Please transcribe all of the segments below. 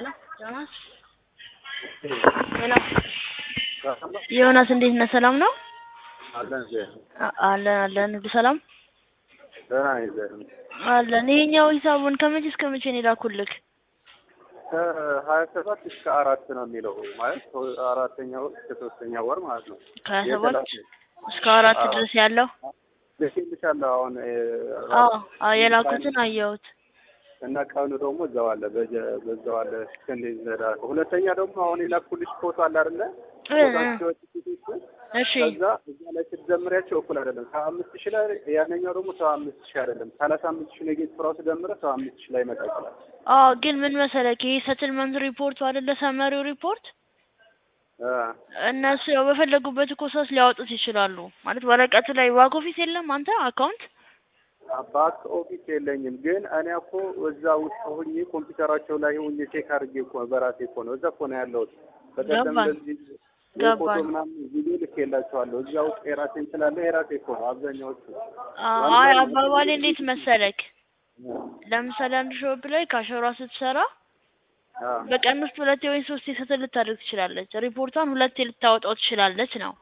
ዮናስ ሄሎ ዮናስ እንዴት ነህ? ሰላም ነው? አለን ዜ አ- አለን አለን ሁሉ ሰላም ደህና ነኝ ዜ አለን። ይሄኛው ሂሳቡን ከመቼ እስከ መቼ ነው የላኩልክ? ከሀያ ሰባት እስከ አራት ነው የሚለው ማለት አራተኛ ወር እስከ ሶስተኛ ወር ማለት ነው። ከሀያ ሰባት የተላከ- እስከ አራት አዎ። ድረስ ያለው ልኬልሻለሁ አሁን እ፣ አዎ አዎ የላኩትን አየሁት። እና ቀኑ ደግሞ እዛው አለ በጀ- በዛው አለ እስከ እንደዚህ ዘዳ ሁለተኛ ደግሞ አሁን የላኩልሽ ፎቶ አለ አይደለ? እ እ ፎቶቸው ፊቶቹ እሺ ከዛ እዛ ላይ ስትደምሪያቸው እኩል አይደለም። ሰባ አምስት ሺህ ላይ ያነኛው ደግሞ ሰባ አምስት ሺህ አይደለም። ሰላሳ አምስት ሺህ ኔጌቲቭ ራሱ ደምረ ሰባ አምስት ሺህ ላይ ይመጣ ይችላል። አዎ ግን ምን መሰለክ ይሄ ሰትልመንት ሪፖርቱ አይደለ ሰመሪው ሪፖርት እ፣ እነሱ ያው በፈለጉበት እኮ ሰዓት ሊያወጡት ይችላሉ። ማለት ወረቀቱ ላይ ባክ ኦፊስ የለም አንተ አካውንት ባክ ኦፊስ የለኝም፣ ግን እኔ እኮ እዛ ውስጥ ሁኜ ኮምፒውተራቸው ላይ ሁኜ ቼክ አድርጌ እኮ በራሴ እኮ ነው እዛ እኮ ነው ያለሁት። በቀደም ገባኝ። እንደዚህ ገባኝ። ፎቶ ምናምን ቪዲዮ ልኬላቸዋለሁ። እዛ ውስጥ የራሴን ስላለ የራሴ እኮ ነው አብዛኛዎቹ። አይ አባባሌ እንዴት መሰለክ ለምሳሌ አንድ ሾፕ ላይ ካሸሯ ስትሰራ አ፣ በቀን ውስጥ ሁለቴ ወይም ሶስቴ ሰትል ልታደርግ ትችላለች። ሪፖርቷን ሁለቴ ልታወጣው ትችላለች ነው።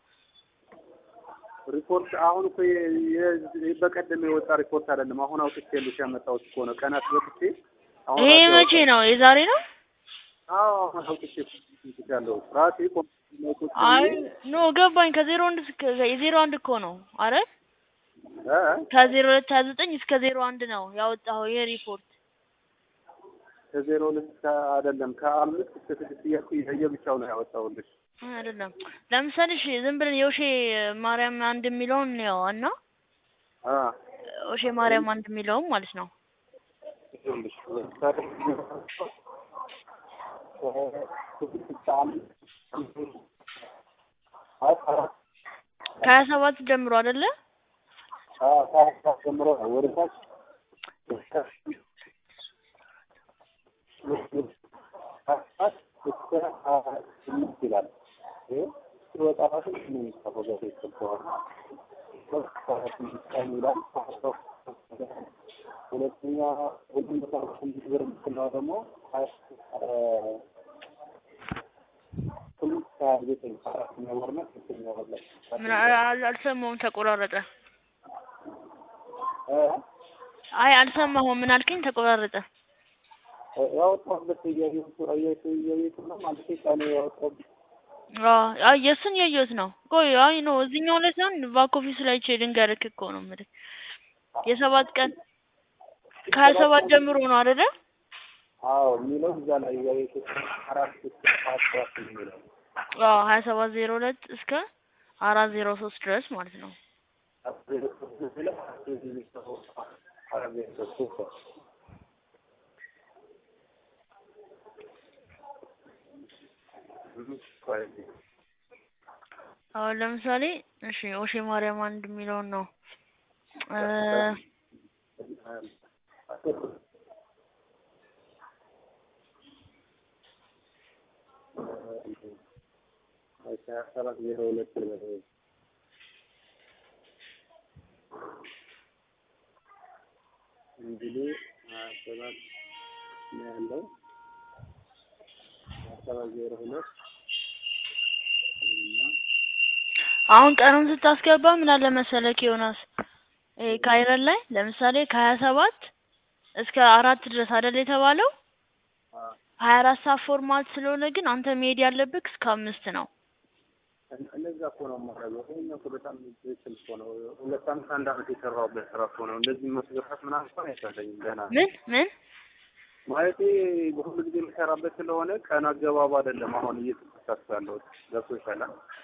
ሪፖርት አሁን እኮ የ- የ- በቀደም የወጣ ሪፖርት አይደለም። አሁን አውጥቼልሽ ያመጣሁት እኮ ነው ቀናት በፊት አሁን ይሄ ራሴ መቼ ነው? የዛሬ ነው? አዎ አሁን አውጥቼ ያለው ራሴ ኮምፒውተር ላይ ቁጭ አይ ብዬ፣ ኖ ገባኝ። ከዜሮ አንድ እስከ የዜሮ አንድ እኮ ነው አረ እ፣ ከዜሮ ሁለት ሀያ ዘጠኝ እስከ ዜሮ አንድ ነው ያወጣኸው ይሄ ሪፖርት። ከዜሮ ሁለት እስከ አይደለም ከአምስት እስከ ስድስት እያልኩ የየብቻው ነው ያወጣሁልሽ። አይደለም ለምሳሌ እሺ ዝም ብለን የውሼ ማርያም አንድ የሚለውን ነው እና አ ውሼ ማርያም አንድ የሚለውን ማለት ነው። ይኸውልሽ ለምሳሌ ከሀያ ሰባት ጀምሮ አይደለ? ጀምሮ ነው ወደ ታች እስከ ስምንት ይላል። ይሄ ሲወጣ ራሱ ምን የሚጻፈው በፊት ስለሆነ ቀን ይላል። ሁለተኛ ሁሉም ቦታ ስምንት ብር የምትለው ደግሞ ስምንት ከሀያ ዘጠኝ አራተኛ ወር ነው ሶስተኛ ወር ላይ ምን አል- አልሰማሁም፣ ተቆራረጠ። እ አይ አልሰማሁም። ምን አልከኝ? ተቆራረጠ። ያወጣሁበት እያየሁት እያየሁት እያየሁት ነው ማለት ቀኑ ያወጣሁበት አዎ አይ የእሱን ያየሁት ነው። ቆይ አይ ነው እዚህኛው ላይ ሳይሆን ባክ ኦፊስ ላይ ቼ ልንገርክ እኮ ነው የምልህ የሰባት ቀን ከሀያ ሰባት ጀምሮ ነው አይደለ? አዎ የሚለው እዛ ላይ እያየሁት አራት እስከ ሰዓት ሰዓት የሚለው አዎ ሀያ ሰባት ዜሮ ሁለት እስከ አራት ዜሮ ሶስት ድረስ ማለት ነው። አሁን ለምሳሌ እሺ ኦሼ ማርያም አንድ የሚለውን ነው እ ሰባት ዜሮ ሁለት እንግዲህ ሀያ ሰባት ነው ያለው ሀያ ሰባት ዜሮ ሁለት እና አሁን ቀኑን ስታስገባ ምን አለ መሰለክ ዮናስ ይሄ ካይረን ላይ ለምሳሌ ከሀያ ሰባት እስከ አራት ድረስ አይደል የተባለው አ- ሀያ አራት ሰዓት ፎርማት ስለሆነ ግን አንተ መሄድ ያለብህ እስከ አምስት ነው። እንደዛ እኮ ነው የማደርገው። ይሄኛው እኮ በጣም ትክክል እኮ ነው። ሁለት ዓመት አንድ ዓመት የሰራሁበት ስራ እኮ ነው። እንደዚህ መስገፋት ምናምን እኮ አይቻለኝም ገና ምን ምን ማለቴ በሁሉ ጊዜ የምሰራበት ስለሆነ ቀን አገባቡ አይደለም። አሁን እየተሳሳትኩ ያለሁት ገብቶሻል?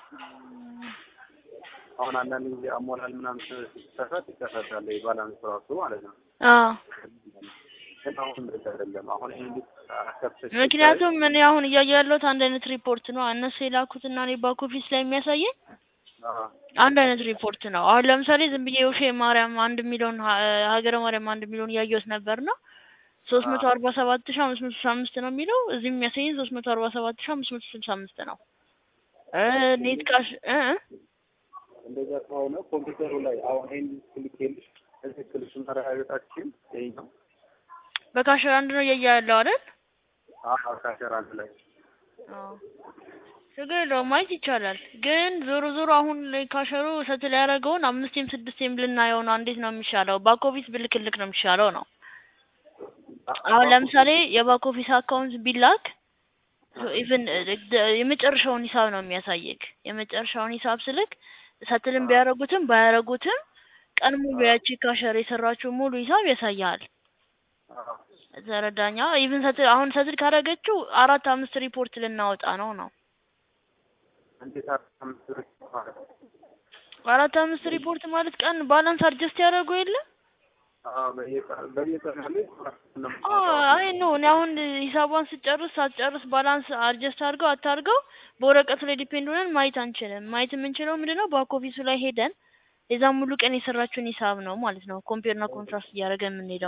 አሁን አንዳንድ ጊዜ አሞላል ምናምን ስትሳሳት ይሳሳታል። የባላንስ ራሱ ማለት ነው። አዎ ግን አሁን እንደዛ አይደለም። አሁን ይሄ ልክ አከፍተሽ ምክንያቱም እኔ አሁን እያየሁ ያለሁት አንድ አይነት ሪፖርት ነው። እነሱ የላኩትና እኔ ባክ ኦፊስ ላይ የሚያሳየኝ አዎ አንድ አይነት ሪፖርት ነው። አሁን ለምሳሌ ዝም ብዬ ውሼ ማርያም አንድ የሚለውን ሀ- ሀገረ ማርያም አንድ የሚለውን እያየሁት ነበር ነው ሶስት መቶ አርባ ሰባት ሺ አምስት መቶ ስልሳ አምስት ነው የሚለው እዚህ የሚያሳየኝ ሶስት መቶ አርባ ሰባት ሺ አምስት መቶ ስልሳ አምስት ነው። እ ኔት ካሽ እ እ እንደዛ ከሆነ ኮምፒውተሩ ላይ አሁን ይሄን ክሊክ ትክክል እሱን ማረጋገጣችን ይሄኛው በካሽር አንድ ነው እያየ ያለው አይደል? አዎ ካሸር አንድ ላይ አዎ ችግር የለውም ማየት ይቻላል። ግን ዞሮ ዞሮ አሁን ላይ ካሸሩ ሰትል ያደረገውን አምስቴም ስድስቴም ልናየው ነው። እንዴት ነው የሚሻለው? ባክ ኦፊስ ብልክልክ ነው የሚሻለው ነው። አሁን ለምሳሌ የባክ ኦፊስ አካውንት ቢላክ ኢቭን የመጨረሻውን ሂሳብ ነው የሚያሳየክ። የመጨረሻውን ሂሳብ ስልክ ሰትልም ቢያደርጉትም ባያደርጉትም ቀን ሙሉ ያቺ ካሸር የሰራችው ሙሉ ሂሳብ ያሳያል። አዎ ተረዳኛ። ኢቭን ሰትል አሁን ሰትል ካደረገችው አራት አምስት ሪፖርት ልናወጣ ነው ነው እንዴት አምስት ብር ማለት ነው? አራት አምስት ሪፖርት ማለት ቀን ባላንስ አድጀስት ያደረጉ የለ አዎ በየቀኑ በየቀኑ ያለ ነው አይ ኖ እኔ አሁን ሂሳቧን ስጨርስ ሳትጨርስ ባላንስ አድጀስት አድርገው አታርገው በወረቀቱ ላይ ዲፔንድ ሆነን ማየት አንችልም። ማየት የምንችለው ምንድነው ባክ ኦፊሱ ላይ ሄደን የዛን ሙሉ ቀን የሰራችውን ሂሳብ ነው ማለት ነው። ኮምፔር እና ኮንትራስት እያደረገን የምንሄደው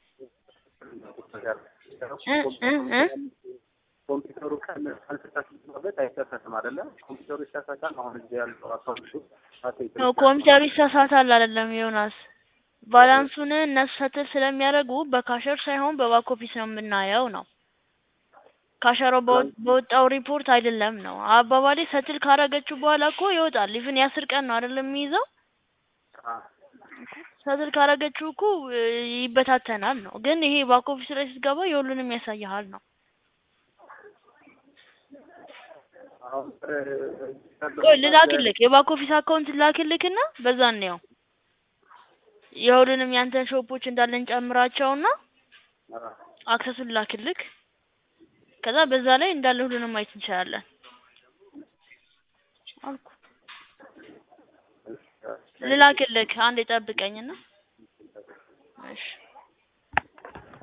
እ እ እ ኮምፒውተሩ ቀን ካልተሳሳተበት አይከሰትም አይደለ? ኮምፒውተሩ ይሳሳታል። አሁን እዚህ ያለው አካውንቱ ነው ኮምፒውተሩ ይሳሳታል አይደለም ዮናስ። ባላንሱን እነሱ ሰትል ስለሚያደርጉ በካሸር ሳይሆን በባክ ኦፊስ ነው የምናየው ነው። ካሸሮ በወ- በወጣው ሪፖርት አይደለም ነው አባባሌ። ሰትል ካረገችው በኋላ እኮ ይወጣል። ኢቭን የአስር ቀን ነው አይደለም የሚይዘው። ሰትል ካረገችው እኮ እ, ይበታተናል ነው። ግን ይሄ ባክ ኦፊስ ላይ ስትገባ የሁሉንም ያሳይሃል ነው። አሁን ቆይ ልላክልክ፣ የባክ ኦፊስ አካውንት ልላክልክና በዛ እንየው። የሁሉንም ያንተን ሾፖች እንዳለ እንጨምራቸውና አክሰሱን ልላክልክ። ከዛ በዛ ላይ እንዳለ ሁሉንም ማየት እንችላለን አልኩ። ልላክልክ፣ አንዴ ጠብቀኝና። እሺ